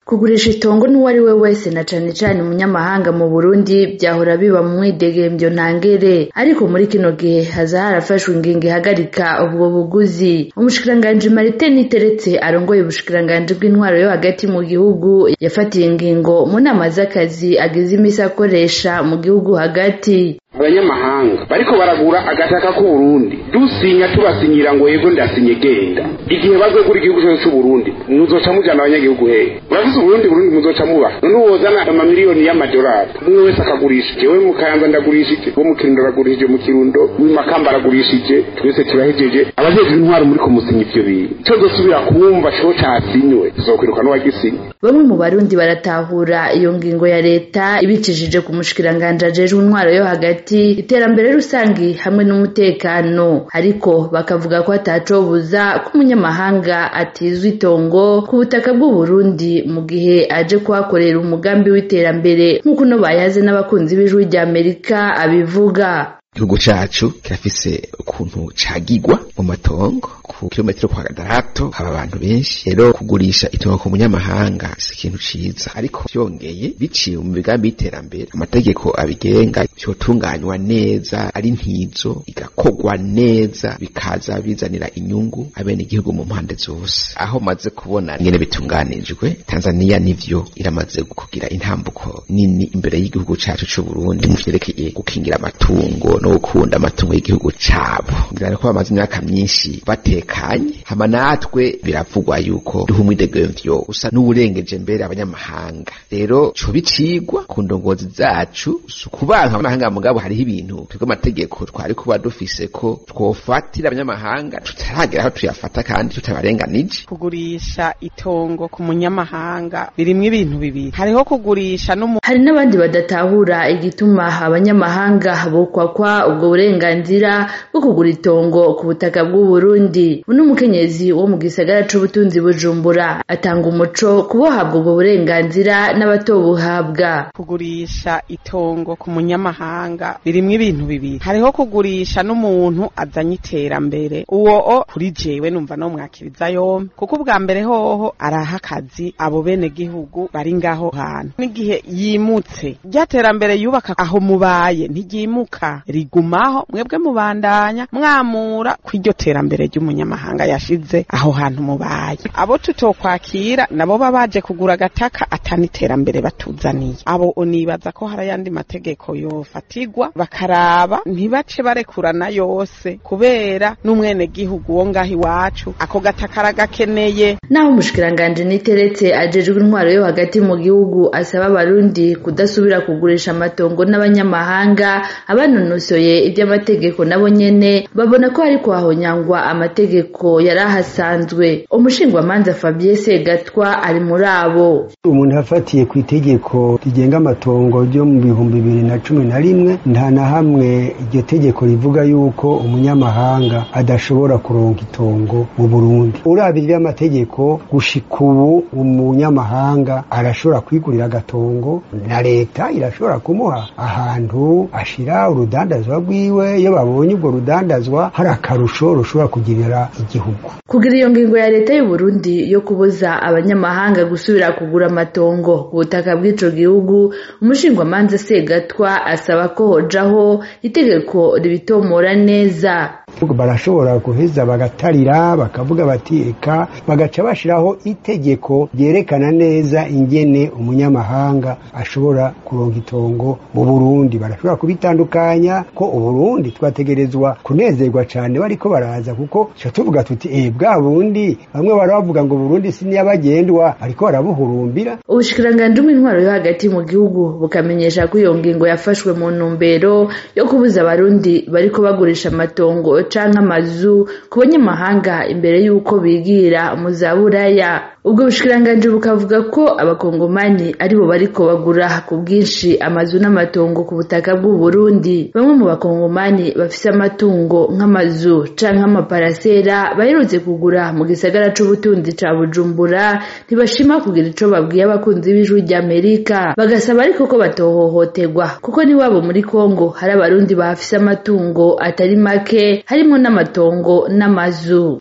kugurisha itongo n'uwo ari we wese na cane cane umunyamahanga mu burundi vyahora biba mu mwidegemvyo ntangere ariko muri kino gihe haza harafashwe ingingo ihagarika ubwo buguzi umushikiranganji marite niteretse arongoye ubushikiranganji bw'intwaro yo hagati mu gihugu yafatiye ingingo mu nama z'akazi agize imisi akoresha mu gihugu hagati abanyamahanga bariko baragura agataka k'uburundi dusinya tubasinyira ngo yego ndasinye genda igihe bazogura igihugu cyose c'uburundi muzoca mujana abanyagihugu hehe murafise uburundi burundi muzoca muba none wozana amamiliyoni y'amadolari umwe wese akagurisha jewe mu kayanza ndagurishije wo mu kirundo aragurishije mu kirundo w'imakamba aragurishije twese turahejeje abajejwe intwaro muri kumusinya ivyo bintu co dosubira kumva co casinywe tuzokwiruka n'uwagisinye bamwe mu barundi baratahura iyo ngingo ya leta ibicishije ku mushikiranganji ajejwe intwaro yo hagati iterambere rusangi hamwe n'umutekano ariko bakavuga ko atacobuza ko umunyamahanga atizwa itongo ku butaka bw'uburundi mu gihe aje kuhakorera umugambi w'iterambere nk'uko uno bayaze n'abakunzi b'ijwi rya amerika abivuga igihugu cacu kirafise ukuntu cagigwa mu matongo ku kilometero kwa gatandatu haba abantu benshi rero kugurisha itongo ku munyamahanga si ikintu ciza ariko vyongeye biciye mu migambi y'iterambere amategeko abigenga vyotunganywa neza ari ntizo igakogwa neza bikaza bizanira inyungu abene igihugu mu mpande zose aho maze kubona ingene bitunganijwe Tanzania nivyo iramaze kugira intambuko nini imbere y'igihugu cacu c'Uburundi mu vyerekeye gukingira amatungo no gukunda amatungo y'igihugu cabo ngira ko bamaze imyaka myinshi batekanye hama natwe biravugwa yuko duha umwidegemvyo usa n'uwurengeje mbere abanyamahanga rero co bicigwa ku ndongozi zacu kubanka abanyamahanga mugabo hariho ibintu twebwe amategeko twari kuba dufise ko twofatira abanyamahanga tutaragera aho tuyafata kandi tutabarenganije kugurisha itongo ku munyamahanga birimwo ibintu bibiri hariho kugurisha n'umu hari n'abandi badatahura igituma abanyamahanga bokwakwa ubwo burenganzira bwo kugura itongo ku butaka bw'uburundi uno mukenyezi wo mu gisagara c'ubutunzi bujumbura atanga umuco kubohabwa ubwo burenganzira n'abatobuhabwa kugurisha itongo ku munyamahanga birimwo ibintu bibiri hariho kugurisha n'umuntu azanye iterambere uwo o kuri jewe numva no mwakiriza yompi kuko ubwa mbere hoho araha akazi abo bene gihugu bari ngaho hantu n'igihe yimutse rya terambere yubaka aho mubaye ntiryimuka rigumaho mwebwe mubandanya mwamura kw'iryo terambere ry'umunyamahanga yashize aho hantu mubaye abo tutokwakira nabo baba baje kugura agataka atani iterambere batuzaniye abo unibaza ko hari ayandi mategeko yofatigwa bakaraba ntibace barekurana yose kubera n'umwene gihugu wo ngaho iwacu ako gataka aragakeneye naho umushikiranganji niteretse ajejwe intwaro yo hagati mu gihugu asaba abarundi kudasubira kugurisha amatongo n'abanyamahanga abanonosoye iby'amategeko nabo nyene babona ko hariko hahonyangwa amategeko yari ahasanzwe umushingwamanza Fabien Segatwa ari muri abo umuntu afatiye ku itegeko rigenga amatongo ryo mu bihumbi bibiri na cumi na rimwe nta na hamwe iryo tegeko rivuga yuko umunyamahanga adashobora kuronka itongo mu Burundi urabirira amategeko gushika ubu umunyamahanga arashobora kwigurira agatongo na leta irashobora kumuha ahantu ashira urudandazwa rwiwe iyo babonye ubwo rudandazwa hari akarusho rushobora kugirira igihugu kugira iyo ngingo ya leta y'u Burundi yo kubuza abanyamahanga gusubira kugura amatongo ku butaka bw'ico gihugu umushingwamanza Segatwa asaba ko hojaho itegeko ribitomora neza barashobora guheza bagatarira bakavuga bati eka bagaca bashiraho itegeko ryerekana neza ingene umunyamahanga ashobora kuronka itongo mu Burundi barashobora kubitandukanya ko uburundi twategerezwa kunezerwa cane bariko baraza kuko ca tuvuga tuti eh bwa bundi bamwe baravuga ngo Burundi si niyabagendwa ariko barabuhurumbira ubushikiranganji bw'intwaro yo hagati mu gihugu bukamenyesha ko iyo ngingo yafashwe mu ntumbero yo kubuza abarundi bariko bagurisha amatongo canke amazu ku banyamahanga imbere y'uko bigira mu za buraya ubwo bushikiranganji bukavuga ko abakongomani aribo bariko bagura ku bwinshi amazu n'amatongo ku butaka bw'u Burundi bamwe mu bakongomani bafise amatungo nk'amazu canke amaparasera baherutse kugura mu gisagara c'ubutunzi ca Bujumbura ntibashima kugira ico babwiye abakunzi b'ijwi ry'Amerika bagasaba ariko ko batohohoterwa kuko n'iwabo muri Kongo hari abarundi bahafise amatungo atari make harimwo n'amatongo n'amazu